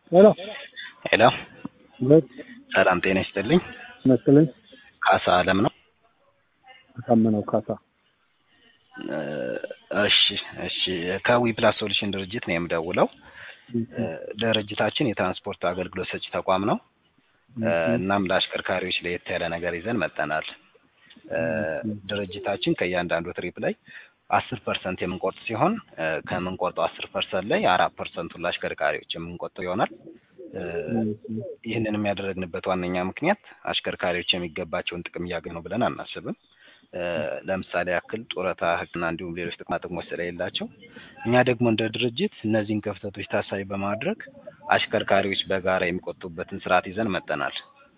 ሄሎ ሄሎ ሁለት ሰላም ጤና ይስጥልኝ። መስለኝ ካሳ አለም ነው። አሳምነው ካሳ እ እሺ እሺ ከዊ ፕላስ ሶሉሽን ድርጅት ነው የምደውለው። እ ድርጅታችን የትራንስፖርት አገልግሎት ሰጪ ተቋም ነው። እ እናም ለአሽከርካሪዎች ለየት ያለ ነገር ይዘን መጥተናል። እ ድርጅታችን ከእያንዳንዱ ትሪፕ ላይ አስር ፐርሰንት የምንቆርጥ ሲሆን እ ከምንቆርጠው አስር ፐርሰንት ላይ አራት ፐርሰንቱን ለአሽከርካሪዎች የምንቆጥብ ይሆናል። እ ይህንንም ያደረግንበት ዋነኛ ምክንያት አሽከርካሪዎች የሚገባቸውን ጥቅም እያገኙ ነው ብለን አናስብም። እ ለምሳሌ ያክል ጡረታ፣ ሕክምና እንዲሁም ሌሎች ጥቅማ ጥቅሞች ስለሌላቸው እኛ ደግሞ እንደ ድርጅት እነዚህን ክፍተቶች ታሳቢ በማድረግ አሽከርካሪዎች በጋራ የሚቆጥቡበትን ስርዓት ይዘን መጥተናል።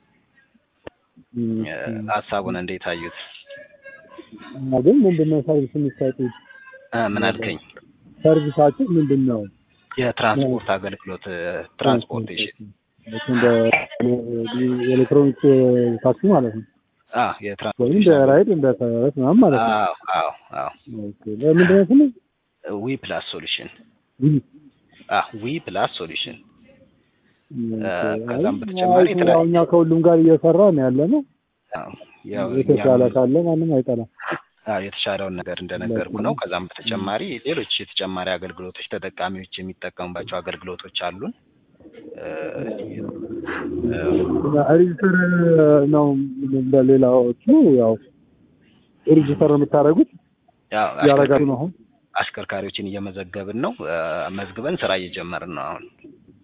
እ ሀሳቡን እንዴት አዩት? ግን ምንድን ነው ሰርቪስ የሚሰጡት? እ ምን አልከኝ? ሰርቪሳችሁ ምንድን ነው? የትራንስፖርት አገልግሎት እ ትራንስፖርቴሽን ልክ እንደ ኤሌክትሮኒክስ ታክሲ ማለት ነው አ ወይም እንደ የትራንስፖርቴሽን ራይድ እንደ ተረት ምናምን ማለት ነው። አዎ አዎ አዎ ኦኬ ለምንድን ነው ስሙ? ዊ ፕላስ ሶሉሽን ዊል። አ ዊ ፕላስ ሶሉሽን ኦኬ። ከዛም አይ፣ በተጨማሪ ያው የተለያዩ- እኛ ከሁሉም ጋር እየሰራ ነው ያለ ነው። አዎ ያው የተሻለ እኛም- ካለ ማንም አይጠላም። አዎ የተሻለውን ነገር እንደነገርኩ ነው። ከዛም በተጨማሪ ሌሎች የተጨማሪ አገልግሎቶች ተጠቃሚዎች የሚጠቀሙባቸው አገልግሎቶች አሉን። እ እ ሬጅስተር ነው እንደሌላዎቹ ያው ሬጅስተር ነው የምታደርጉት ያው ያረጋሉ ነው አሁን አሽከርካሪዎችን እየመዘገብን ነው። እ መዝግበን ስራ እየጀመርን ነው አሁን።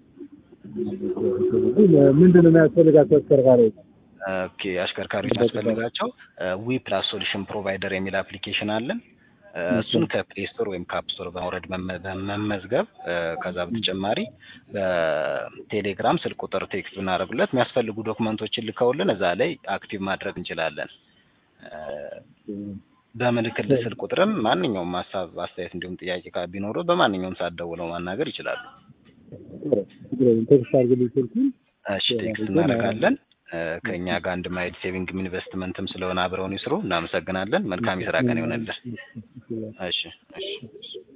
ምንድን ነው የሚያስፈልጋቸው አሽከርካሪዎች? ኦኬ አሽከርካሪዎች ያስፈልጋቸው ዊ ፕላስ ሶሉሽን ፕሮቫይደር የሚል አፕሊኬሽን አለን። እ እሱን ከፕሌይ ስቶር ወይም ከአፕ ስቶር በማውረድ መመ- መመዝገብ እ ከዛ በተጨማሪ በቴሌግራም ስልክ ቁጥር ቴክስት ብናደርጉለት የሚያስፈልጉ ዶክመንቶችን ልከውልን እዛ ላይ አክቲቭ ማድረግ እንችላለን። እ በምልክል ስልክ ቁጥርም ማንኛውም ሀሳብ፣ አስተያየት እንዲሁም ጥያቄ ካ- ቢኖሩ በማንኛውም ሰዓት ደውለው ማናገር ይችላሉ። ቴክስት አድርግልኝ ስልኩን። እሺ ቴክስት እናደርጋለን። እ ከእኛ ጋር አንድ ማይል ሴቪንግም ኢንቨስትመንትም ስለሆነ አብረውን ይስሩ። እናመሰግናለን። መልካም የስራ ቀን ይሆነልን። እሺ እሺ